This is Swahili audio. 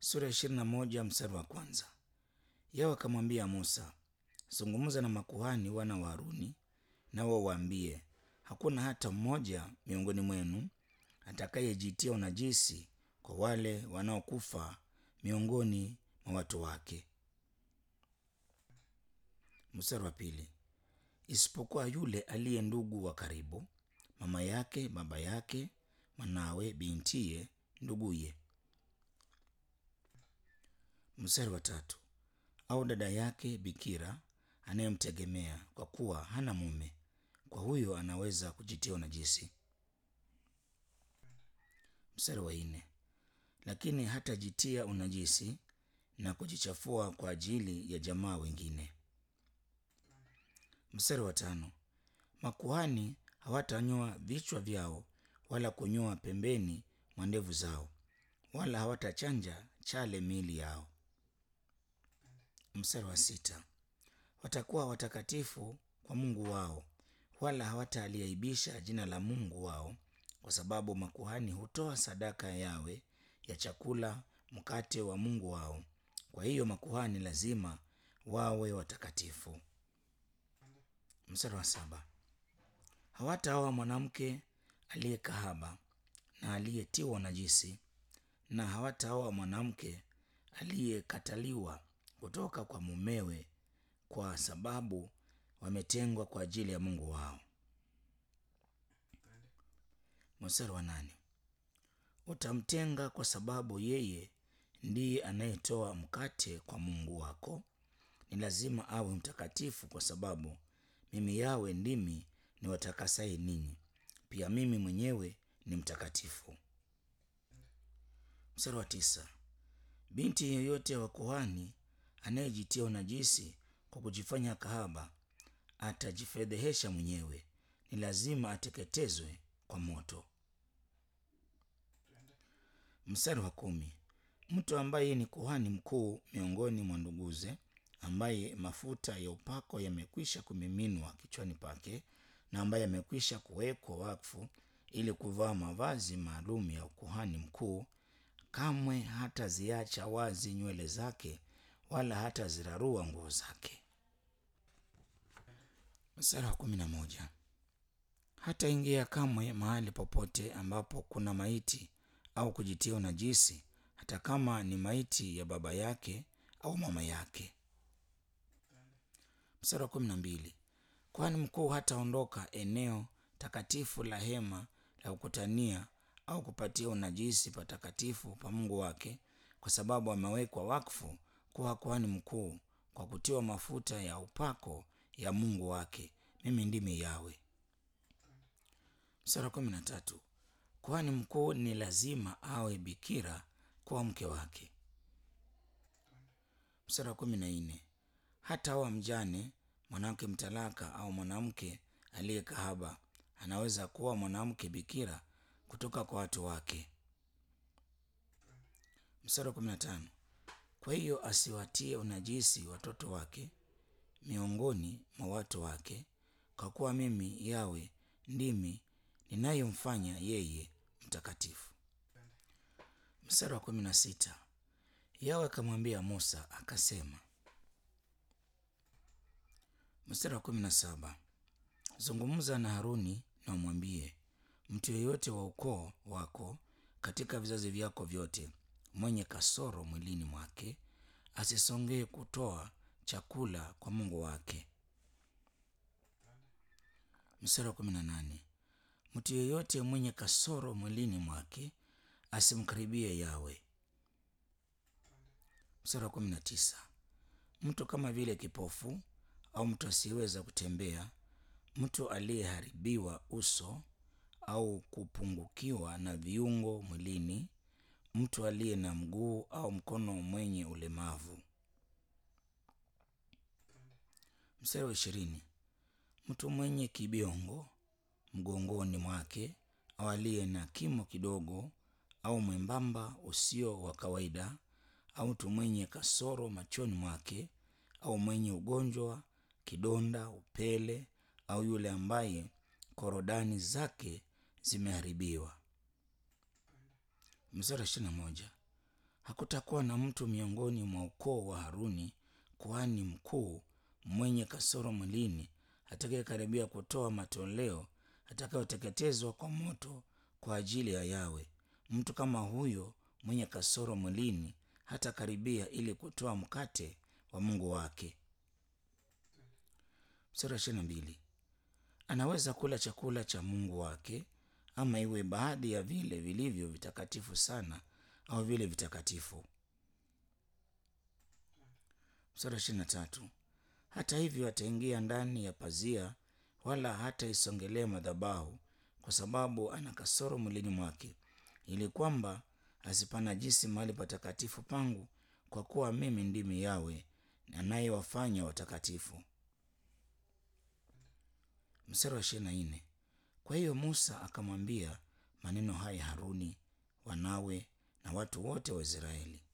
sura ya ishirini na moja mstari wa kwanza. Yeye akamwambia Musa, zungumza na makuhani wana wa Haruni, nao waambie, hakuna hata mmoja miongoni mwenu atakayejitia unajisi kwa wale wanaokufa miongoni mwa watu wake. Mstari wa pili, isipokuwa yule aliye ndugu wa karibu, mama yake, baba yake, mwanawe, bintiye, nduguye. Mstari wa tatu, au dada yake bikira anayemtegemea kwa kuwa hana mume, kwa huyo anaweza kujitia unajisi. Mstari wa nne, lakini hatajitia unajisi na kujichafua kwa ajili ya jamaa wengine. Mstari wa tano, makuhani hawatanyoa vichwa vyao wala kunyoa pembeni mwa ndevu zao, wala hawatachanja chale miili yao. Mstari wa sita, watakuwa watakatifu kwa Mungu wao, wala hawataliaibisha jina la Mungu wao, kwa sababu makuhani hutoa sadaka yawe ya chakula, mkate wa Mungu wao. Kwa hiyo makuhani lazima wawe watakatifu. Mstari wa saba, hawataoa mwanamke aliye kahaba na aliyetiwa najisi, na hawataoa mwanamke aliyekataliwa kutoka kwa mumewe, kwa sababu wametengwa kwa ajili ya Mungu wao. Mstari wa nane, utamtenga kwa sababu yeye ndiye anayetoa mkate kwa Mungu wako. Ni lazima awe mtakatifu, kwa sababu mimi Yawe ndimi niwatakasaye ninyi, pia mimi mwenyewe ni mtakatifu. Mstari wa tisa, binti yeyote wa kuhani anayejitia unajisi kwa kujifanya kahaba atajifedhehesha mwenyewe, ni lazima ateketezwe kwa moto. Mstari wa kumi, mtu ambaye ni kuhani mkuu miongoni mwa nduguze, ambaye mafuta ya upako yamekwisha kumiminwa kichwani pake, na ambaye amekwisha kuwekwa wakfu ili kuvaa mavazi maalum ya ukuhani mkuu, kamwe hataziacha wazi nywele zake, wala hatazirarua nguo zake. Mstari wa kumi na moja, hataingia kamwe mahali popote ambapo kuna maiti au kujitia unajisi, hata kama ni maiti ya baba yake au mama yake. Mstari wa kumi na mbili, kuhani mkuu hataondoka eneo takatifu la hema la kukutania au kupatia unajisi patakatifu pa Mungu wake, kwa sababu amewekwa wakfu kuwa kuhani mkuu kwa kutiwa mafuta ya upako ya Mungu wake. Mimi ndimi Yawe. Mstari wa kumi na tatu, kuhani mkuu ni lazima awe bikira kuwa mke wake. Mstari wa kumi na nne, hata awa mjane, mwanamke mtalaka au mwanamke aliye kahaba anaweza kuwa mwanamke bikira kutoka kwa watu wake. Mstari wa kumi na tano, kwa hiyo asiwatie unajisi watoto wake miongoni mwa watu wake, kwa kuwa mimi Yawe ndimi ninayemfanya yeye mtakatifu. Mstari wa kumi na sita, Yawe akamwambia Musa akasema. Mstari wa kumi na saba, zungumza na Haruni na umwambie, mtu yeyote wa ukoo wako katika vizazi vyako vyote mwenye kasoro mwilini mwake asisongee kutoa chakula kwa Mungu wake. Mstari wa kumi na nane, mtu yeyote mwenye kasoro mwilini mwake asimkaribie Yawe. Mstari wa kumi na tisa, mtu kama vile kipofu au mtu asiyeweza kutembea, mtu aliyeharibiwa uso au kupungukiwa na viungo mwilini, mtu aliye na mguu au mkono mwenye ulemavu. Mstari wa ishirini, mtu mwenye kibiongo mgongoni mwake au aliye na kimo kidogo au mwembamba usio wa kawaida au mtu mwenye kasoro machoni mwake au mwenye ugonjwa kidonda, upele au yule ambaye korodani zake zimeharibiwa. Mstari wa ishirini na moja Hakutakuwa na mtu miongoni mwa ukoo wa Haruni kuhani mkuu mwenye kasoro mwilini atakayekaribia kutoa matoleo atakayoteketezwa kwa moto kwa ajili ya Yawe. Mtu kama huyo mwenye kasoro mwilini hatakaribia ili kutoa mkate wa Mungu wake. Mstari wa ishirini na mbili. Anaweza kula chakula cha Mungu wake ama iwe baadhi ya vile vilivyo vitakatifu sana au vile vitakatifu. Mstari wa ishirini na tatu. Hata hivyo ataingia ndani ya pazia, wala hataisongelea madhabahu, kwa sababu ana kasoro mwilini mwake, ili kwamba asipanajisi mahali patakatifu pangu, kwa kuwa mimi ndimi Yawe anayewafanya watakatifu. Mstari wa ishirini na nne. Kwa hiyo Musa akamwambia maneno haya Haruni, wanawe na watu wote wa Israeli.